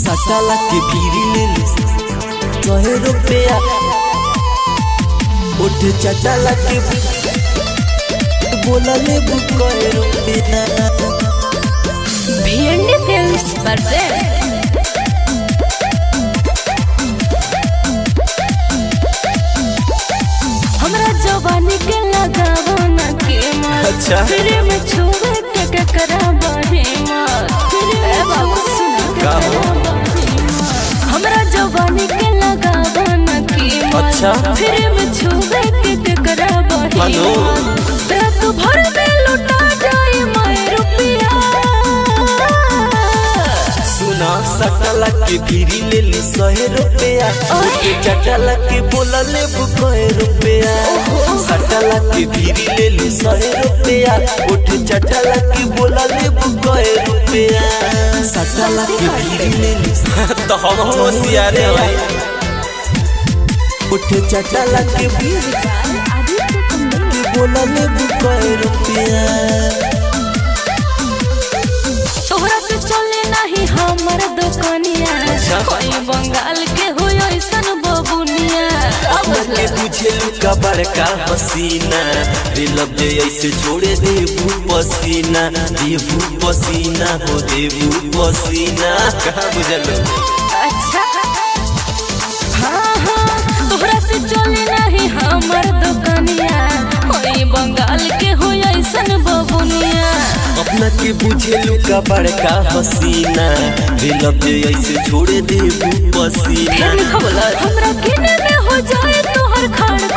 सटाला के भीरी ले ली सहे रुपया उठ चटाला के बोला ले कहे रुपया भिंडी फिल्म्स present हमरा जवानी के लगावो न के मार अच्छा। फिर में छुए के के कराबा हे मार फिर में बाबू सुना के का हो? कराबा हे मार। हमरा जवानी के लगावो न के मार अच्छा। फिर में छुए के के कराबा हे हेलो। मार रात भर में लुटा जाए मैं रुपया सुना सटाला के भीरी ले ली सहे रुपया उठ चटाला के बोला ले कहे रुपया सटाला के भीरी ले ली सहे रुपया उठ चटाला के बोला ले कहे रुपया सटाला के भीरी ले ली तो हम होशियारे भाई उठ चटाला के भीरी के बोला ले कहे रुपया तोहरा से चले नहीं हमर दुकानिया अच्छा। कोई बंगाल के हो ऐसन बबुनिया अब के तुझे लुका बड़का हसीना दिलब जे ऐसे छोड़े देबू पसीना देबू पसीना हो देबू पसीना कहाँ बुझल अच्छा हाँ हाँ तोहरा से चले नहीं हमर दुकानिया कोई बंगाल के हो ऐसन बबुनिया अपना के बुझे लुका बड़का हसीना दिलब जे ऐसे छोड़े देबू पसीना फिर लिखो बोला हमरा किने में हो जाए तोहर खाड़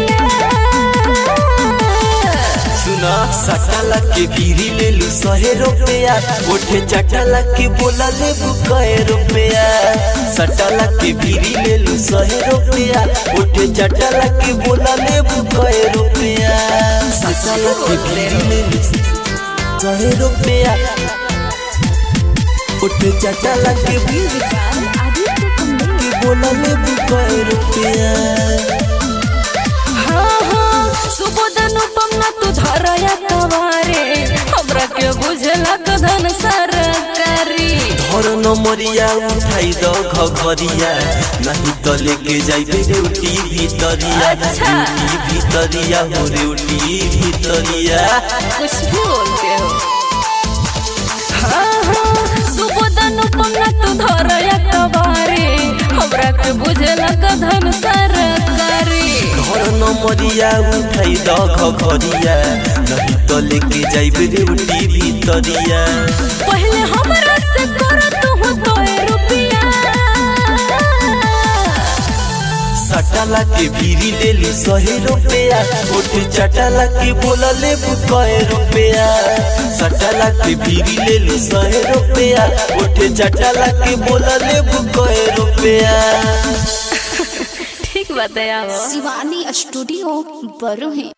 खोटिया सुना सटाला के भीरी ले लू सहे रुपया उठे चटाला के बोला ले कहे रुपया सटाला के भीरी ले लू सहे रुपया उठे चटाला के बोला ले कहे रुपया सटाला के भीरी ले लू सहे रुपया उठे चटाला के भीरी के बोला ले कहे रुपया हाँ हाँ सुबोध अनुपम ना तू धरया कवारे हमरा के बुझला कधन सरकारी धर नमरिया उठाई द घघरिया नहीं तो लेके जाइबे रेउटी भीतरिया अच्छा। रेउटी भीतरिया हो रेउटी भीतरिया कुछ भी बोलते हो हाँ हाँ सुबोध अनुपम ना तू धरया कवारे हमरा के बुझला कधन सरकारी धर नमरिया उठाई द घघरिया नहीं तो लेके जाइबे रेउटी भीतरिया पहले हमरा से कर तू तो रुपया सटाला के भीरी ले ली सहे रुपया उठ चटाला के बोला ले कहे रुपया सटाला के भीरी ले ली सहे रुपया उठ चटाला के बोला ले कहे रुपया ठीक बताया शिवानी स्टूडियो बरू है